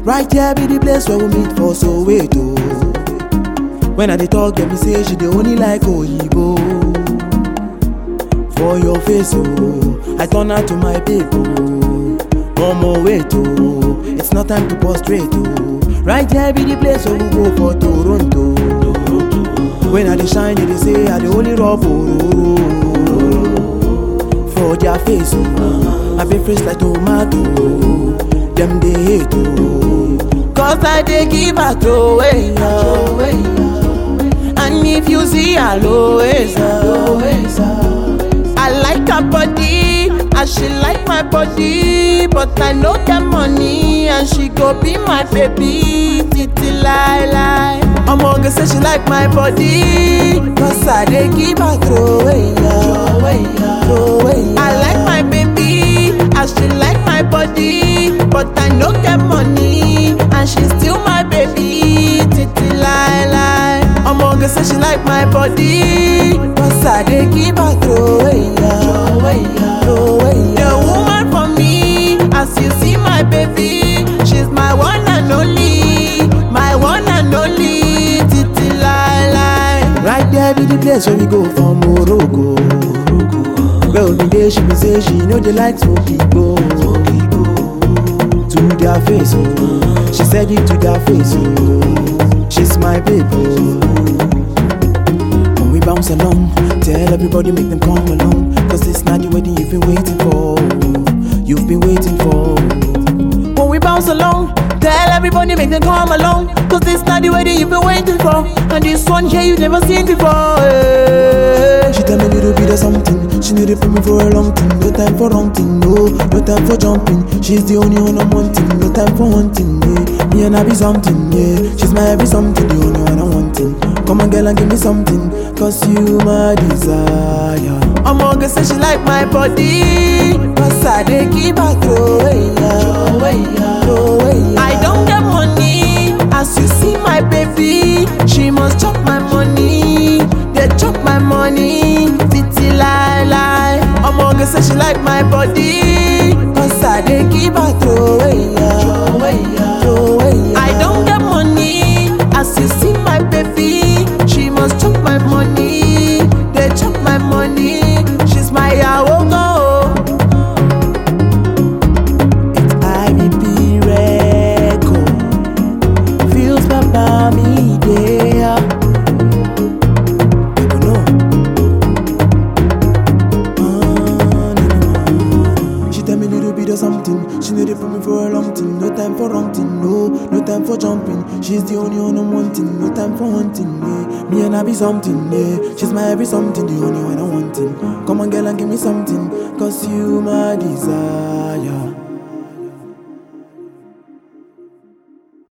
Right here be the place where we meet for Soweto. When I dey talk, dem be say she dey only like Oyibo. For your face, oh, I turn her to my people. Omo wait, oh, it's not time to prostrate, oh. Right here be the place where we go for Toronto. When I dey shine, they dey say I dey only rub ororo. For their face, oh, I be fresh like tomato. Them dey hate, oh. Cause I dey give her throw away, oh. And if you see her always, I like her body, and she like my body. But I know get money, and she go be my baby. Titi lie lie. Omoge say she like my body, cause I dey give her throw away, throw away. I like my baby, and she like my body. But I know get money, and she still my baby. Titi lie lie. Omoge say she like my body, cause I dey give her throw away, throw away. The woman for me, as you see my baby, she's my one and only, my one and only. Titi lie lie. Right there be the place where we go for Morocco. Well, me dey she be say she know they like smoke people. To their face, oh. she said it to their face, oh. she's my baby. When we bounce along, tell everybody make them come along. Cause it's not the wedding you've been waiting for. You've been waiting for. When we bounce along, tell everybody make them come along. Cause it's not the wedding you've been waiting for. And this one here you never seen before. eh. She tell me a little bit of something. She need it for me for a long time. No time for wrong thing, no. No time for jumping. She's the only one I'm wanting. No time for hunting, yeah. Me and I be something, yeah. She's my every something, the only one I'm wanting. Come on, girl, and give me something. Cause you my desire. I'm gonna say she like my body. Cause I dey give her throw away, throw away. I don't get money. As you see my baby, she must chop my money. They chop my money. Titi lie lie. I'm gonna say she like my body. Cause I dey give her throw away, throw away. I don't get money. As you see my baby, she must chop my money. They chop my money. She's my awogo. It's IBP record. Feels my mommy there. You know. Ah, na, na, na. She tell me little bit of something. She need it for me for a long thing. No time for wrong thing, no. No time for jumping. She's the only one I'm wanting. No time for hunting, yeah. Me and I be something, yeah. She's my every something, the only one I'm wanting. Come on, girl, and give me something. Cause you my desire.